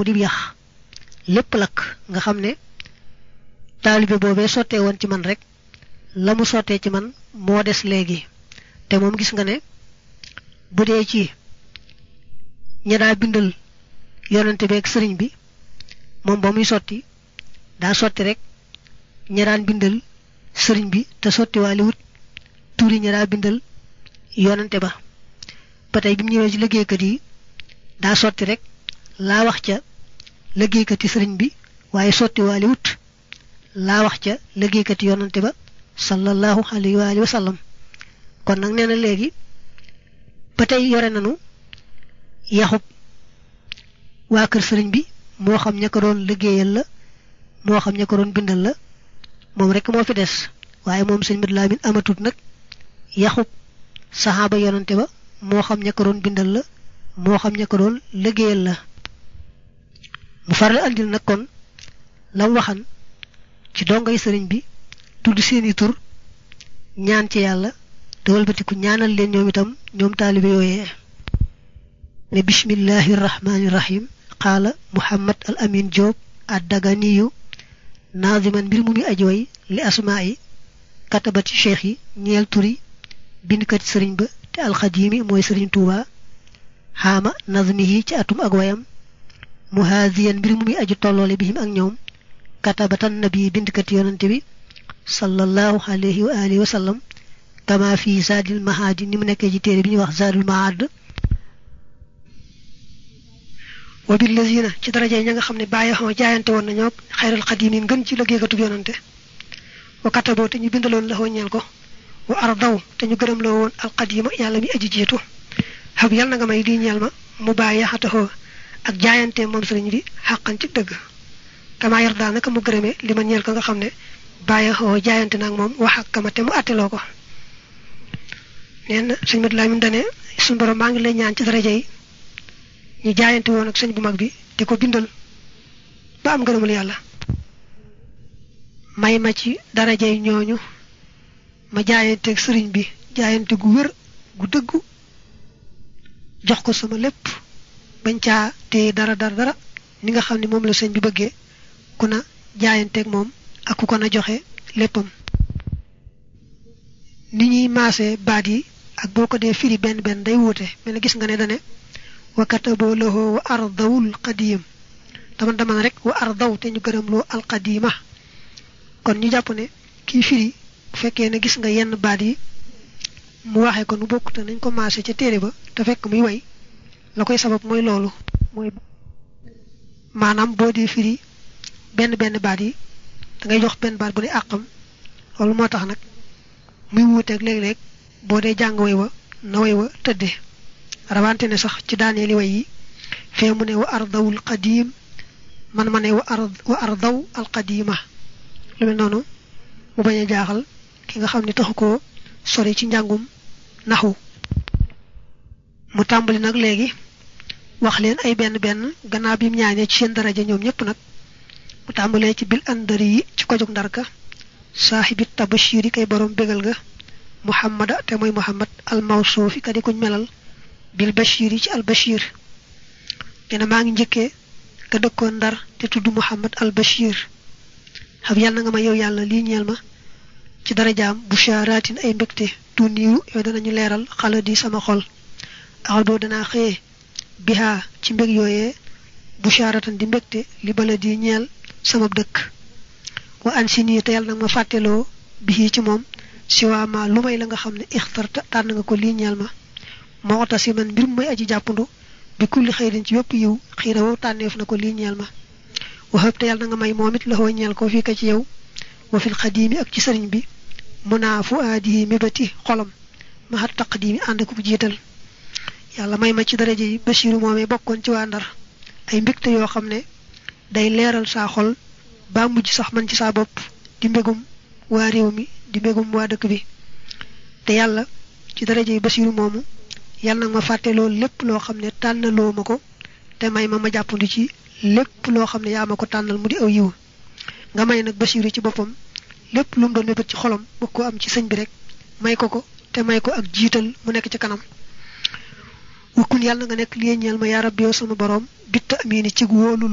bu di yax lépp lakk nga xam ne taalibe boobee sottee woon ci man rek la mu sottee ci man moo des léegi te moom gis nga ne bu dee ci ña daa bindal yonante beeg sëriñ bi moom ba muy sotti daa sotti rek ña daan bindal sëriñ bi te sotti waali wut tuuri ña daa bindal yonante ba ba tey bi mu ñëwee ci liggéeykat yi daa sotti rek laa wax ca liggéeykati sëriñ bi waaye sotti waali wut laa wax ca liggéeykati yonante ba sallallahu alayhi wa alihi wa sallam kon nag nee na léegi ba tey yore nanu yaxub waa kër sëriñ bi moo xam ña ko doon liggéeyal la moo xam ña ko doon bindal la moom rek moo fi des waaye moom sëñ Madu Lamin amatut nag yaxub saxaaba yonante ba moo xam ña ko doon bindal la moo xam ña ko doon liggéeyal la mu faral andil nag kon lam waxan ci dongay sëriñ bi tudd seeni tur ñaan ci yàlla te walbatiku ñaanal leen ñoom itam ñoom taalibe yooyee ne bismillahi rahmaani rahim qaala muhammad al amin Diop addaganiyu naaziman mbir mu muy ajooy li asmaa yi katabati cheikh yi ñeel turi bindkati sëriñ ba te alxadimi mooy sëriñ tuuba xaama nazmihi ci atum ak wayam muhaziyan mbir mu muy aju tolloole bihim ak ñoom katabatan nabi bindkati yonante bi sallallahu alayhi wa alihi wa sallam kama fi zaadil mahaadi ni mu nekkee ci téere bi ñuy wax zaadul mahaad wa bil lazina ci daraja yi ña nga xam ne bàyyi xoo jaayante woon nañoo xayral xadim yi ngën ci liggéeykatub yonante wa kataboo te ñu bindaloon la ñeel ko wa ardaw te ñu gërëm loo woon alqadima yàlla mi aji jiitu xab yàlla na nga may lii ñeel ma mu bàyyi xataxoo ak jaayante moom sëriñ bi xàqan ci dëgg kama yar daa naka mu gërëmee li ma ñeel ko nga xam ne bàyyi xoo jaayante nag moom wax ak kama te mu atteloo ko nee na sëñ Madu Lamin dane suñu borom maa ngi lay ñaan ci daraja yi ñu jaayante woon ak sëñ bu mag bi di ko bindal ba am gërëmul yàlla may ma ci daraja yi ñooñu ma jaayanteeg sëriñ bi jaayante gu wér gu dëggu jox ko sama lépp bañ caa téye dara dara dara ni nga xam ne moom la sëñ bi bëggee ku na jaayanteeg moom ak ku ko na joxe léppam ni ñuy maasee baat yi ak boo ko dee firi benn benn day wuute mel na gis nga ne dane wa kataboo lahoo wa ardawul qadiim dama dama rek wa ardaw te ñu gërëm loo alqadima kon ñu jàpp ne kii firi bu fekkee ne gis nga yenn baat yi mu waxee ko nu bokk te nañ ko maase ca téere ba te fekk muy way la koy sabab mooy loolu mooy maanaam boo dee firi benn benn baat yi da ngay jox benn baat bu ne àqam loolu moo tax nag muy wuuteeg léeg-léeg boo dee jàng way wa na way wa tëddee rawante ne sax ci daaneeli way yi fee mu ne wa ardawul qadim man ma ne wa ard wa ardaw al qadima lu mel noonu mu bañ a jaaxal ki nga xam ne taxu ko sori ci njàngum naxu mu tàmbali nag léegi wax leen ay benn benn gannaaw bi mu ñaanee ci seen daraja ñoom ñëpp nag mu tàmbalee ci bil andari yi ci ko jóg ndarka saaxibit tabashiri kay borom bégal ga muhammada te mooy muhammad al mawsuufi ka di kuñ melal bil bashiri ci al bashir dina maa ngi njëkkee ka dëkkoon ndar te tudd muhammad al bashir xam yàlla na nga ma yow yàlla lii ñeel ma ci darajaam busharaatin ay mbégte tu niiru yow danañu leeral xala di sama xol axal boobu danaa xëyee bihaa ci mbég yooyee busharatan di mbégte li bala di ñeel sama dëkk wa an si nii te yàlla nag ma fàtteloo bii ci moom si waa ma lu may la nga xam ne ixtarta tànn nga ko lii ñeel ma moo ota si man mbir mu may aji jàppandu bi kulli xëyrin ci yépp yiw xiira wow tànneef na ko lii ñeel ma waxëb te yàlla na nga may moom it la xoo ñeel ko fii ka ci yow wa fil xadiimi ak ci sëriñ bi mu naa fu aadihi mébati xolam ma xat taqdiimi ànd ko bu jiital yàlla may ma ci daraja yi Basiiru moomee bokkoon ci waa Ndar ay mbégte yoo xam ne day leeral saa xol ba mujj sax man ci saa bopp di mbégum waa réew mi di mbégum waa dëkk bi te yàlla ci daraja yi Basiiru moomu yàlla nag ma fàtte loolu lépp loo xam ne tànnaloo ma ko te may ma ma jàppandi ci lépp loo xam ne yaa ma ko tànnal mu di aw yiw nga may nag Basiiru ci boppam lépp lu mu doon mébét ci xolam bëgg ko am ci sëñ bi rek may ko ko te may ko ak jiital mu nekk ci kanam wukkun yàlla nga nekk li ñeel ma yaa rabbi yow sama borom bitta amini ci wóolu